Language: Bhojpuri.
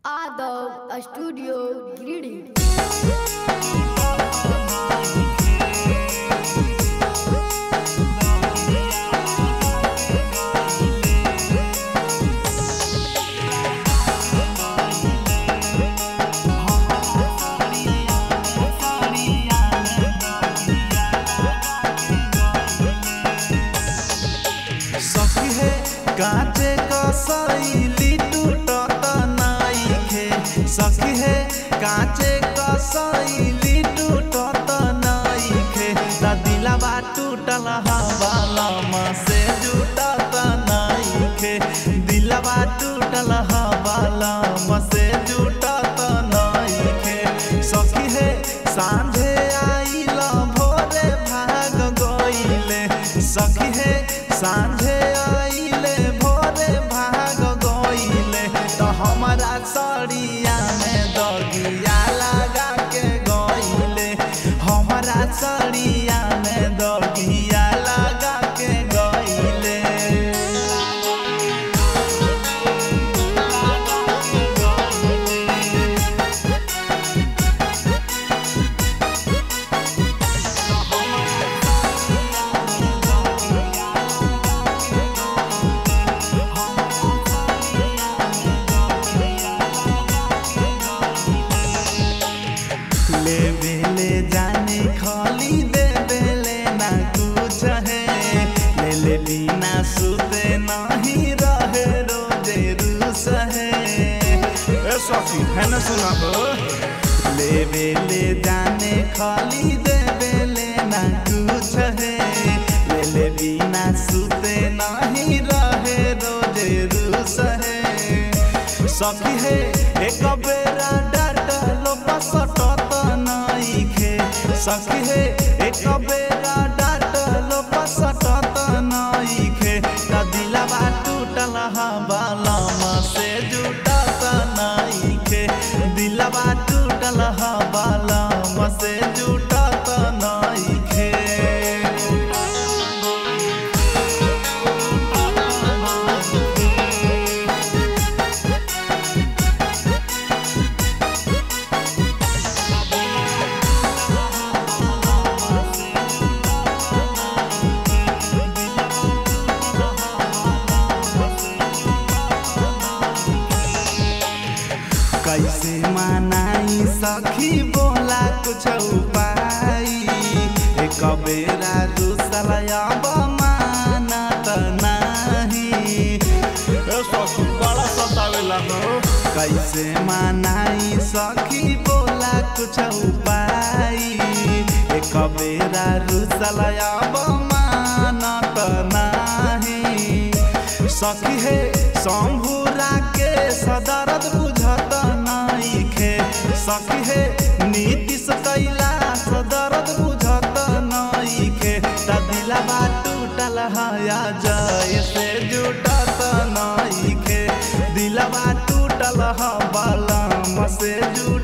Adult Studio Greeting. सखी है कांचे कसैली टूटत नाइखे सखी है कांचे कसैली टूटत नाइखे ता दिलवा टूटल हवाला से जुटत नाइखे दिलवा टूटल हवाला से जुटत नाइखे सखी है सांझे आइल भोरे भाग गइले सखी है सांझे आइले भोरे भाग गइले तो हमारा सड़िया में दगिया लगा के गइले हमारा सड़िया में दगिया लगा के गइले ले बेले जाने खाली दे बेले ना कुछ है ले ले बिना सुते नहीं रहे रोजे रूस है ए सखी है ना सुना हो ले बेले जाने खाली दे बेले ना कुछ है ले ले बिना सुते नहीं रहे रोजे रूस है सखी है एक बेरा डाटलो पसटत नइखे सखी है एक बेरा डाटलो पसटत नइखे त दिलवा टूटल हवालम से जुटत नइखे दिलवा टूटल हवालम से जुटत नइखे कैसे मनाई सखी बोला कुछ उपाय एक बेरा दूसरा अब मानत नाही ए सखी बड़ा सतावेला हो कैसे मनाई सखी बोला कुछ उपाय एक बेरा दूसरा अब मानत नाही सखी है शंभुरा के सदरत बुझत नइखे सखी है नीतीश कैला सदरत बुझत नइखे त दिलवा टूटल हया जय से जुटत नइखे दिलवा टूटल ह बलम से जुट